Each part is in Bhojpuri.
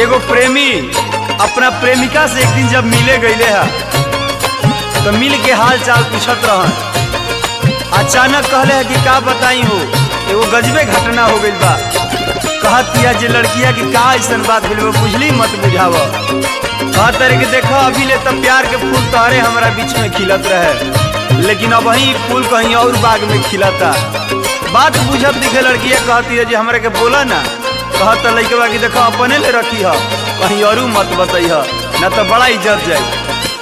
एगो प्रेमी अपना प्रेमिका से एक दिन जब मिले गईले हा तो मिल के हाल चाल पूछत रहन अचानक कहले है कि का बताई हो एगो गजबे घटना हो गइल बा कहत या जे लड़किया की का ऐसन बात भइल बा बुझली मत बुझाव कहत रहे कि देखो अभी ले तो प्यार के फूल तोहरे हमारा बीच में खिलत रहे लेकिन अब वही फूल कहीं और बाग में खिलता बात बुझत दिखे लड़किया कहती है जे हमरा के बोला ना कहत लइकवा कि देखो अपने ले रखी ह कहीं और मत बताई ह ना तो बड़ा इज्जत जाई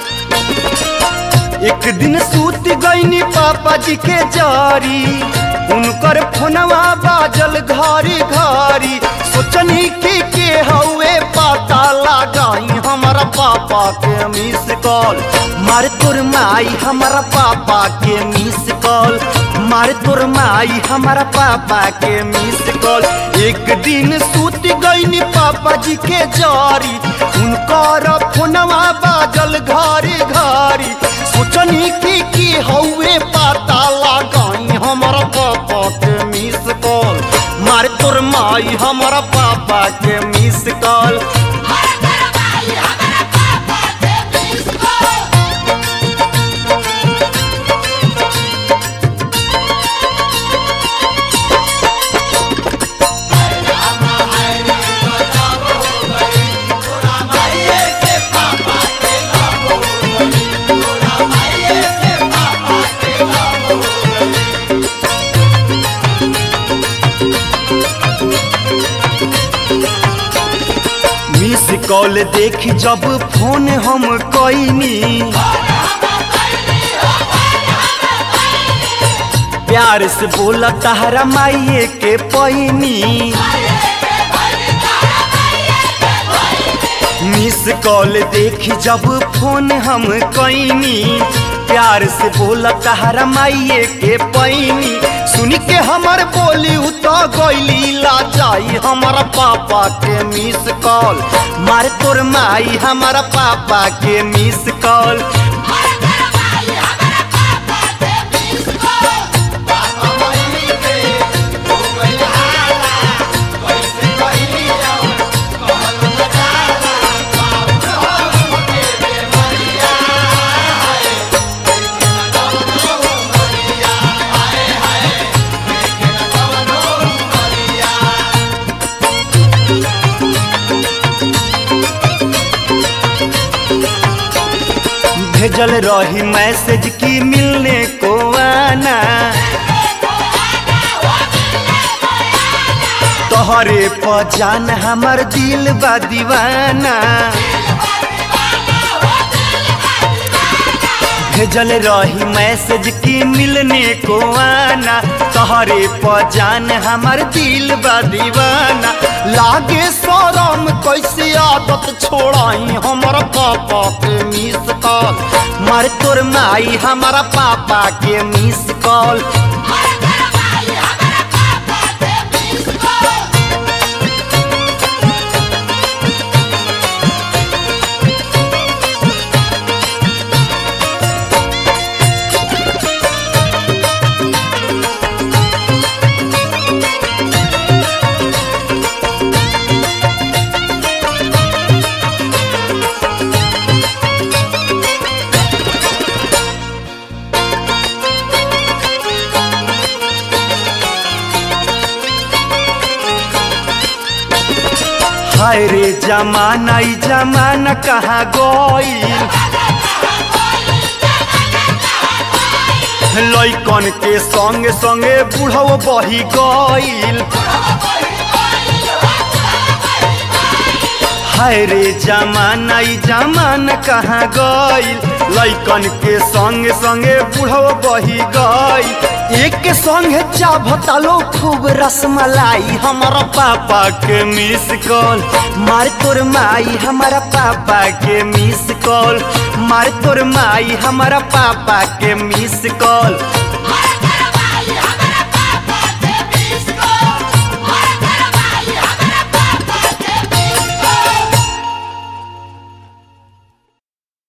एक दिन सूत गईनी पापा जी के जारी उनकर फोनवा बाजल घरी घरी सोचनी कि के हवे पता लगाई हमारा पापा के मिस कॉल मार तोर माई हमारा पापा के मिस कॉल मार तोर माई हमारा पापा के मिस कॉल एक दिन सूत गईनी पापा जी के जारी उनकर फोनवा बाजल घरी घरी सोचनी कि की हवे पता लगाई हमारा पापा के मिस कॉल मार तोर माई हमारा पापा के मिस कॉल मिस कॉल देखी जब फोन हम कईनी प्यार से बोला तहरा माइये के पैनी मिस कॉल देखी जब फोन हम कईनी प्यार से बोला तहरा माइये के पैनी सुन के हमर बोली उतो गईली ला जाई हमारा पापा के मिस कॉल मार तोर माई हमारा पापा के मिस कॉल भेजल रही मैसेज की मिलने को आना तोहरे पहचान हमर दिल बा दीवाना भेजल रही मैसेज की मिलने को आना तोहरे पहचान हमर दिल बा दीवाना लागे शरम कैसे आदत छोड़ाई हमारा पापा के मिस कॉल मार तोर माई हमारा पापा के मिस कॉल हाय रे जमाना ई जमाना कहाँ गईल लैकन के संगे संगे बुढ़व बही गईल हाय रे जमाना ई जमाना कहाँ गईल लैकन के संगे संगे बुढ़व बही गईल एक संगे चाभतालो खूब रसमलाई हमारा पापा के मिस कॉल मार तोर माई हमारा पापा के मिस कॉल मार तोर माई हमारा पापा के मिस कॉल